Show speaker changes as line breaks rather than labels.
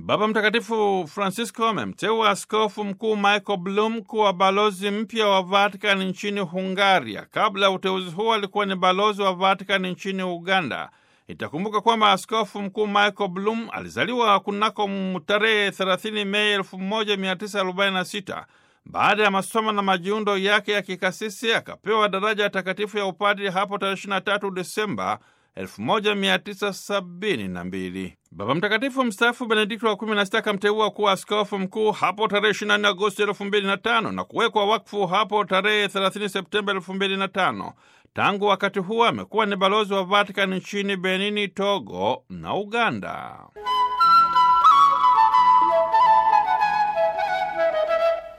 Baba Mtakatifu Francisco amemteua askofu mkuu Michael Blum kuwa balozi mpya wa Vatican nchini Hungaria. Kabla ya uteuzi huo alikuwa ni balozi wa Vatican nchini Uganda. Itakumbuka kwamba askofu mkuu Michael Blum alizaliwa kunako tarehe 30 Mei 1946. Baada ya masomo na majiundo yake ya kikasisi akapewa daraja ya takatifu ya upadri hapo tarehe 23 Desemba 1972. Baba Mtakatifu mstaafu Benedikto wa 16 akamteua kuwa askofu mkuu hapo tarehe 24 Agosti 2005 na kuwekwa wakfu hapo tarehe 30 Septemba 2005. Tangu wakati huo amekuwa ni balozi wa Vatican nchini Benini, Togo na Uganda.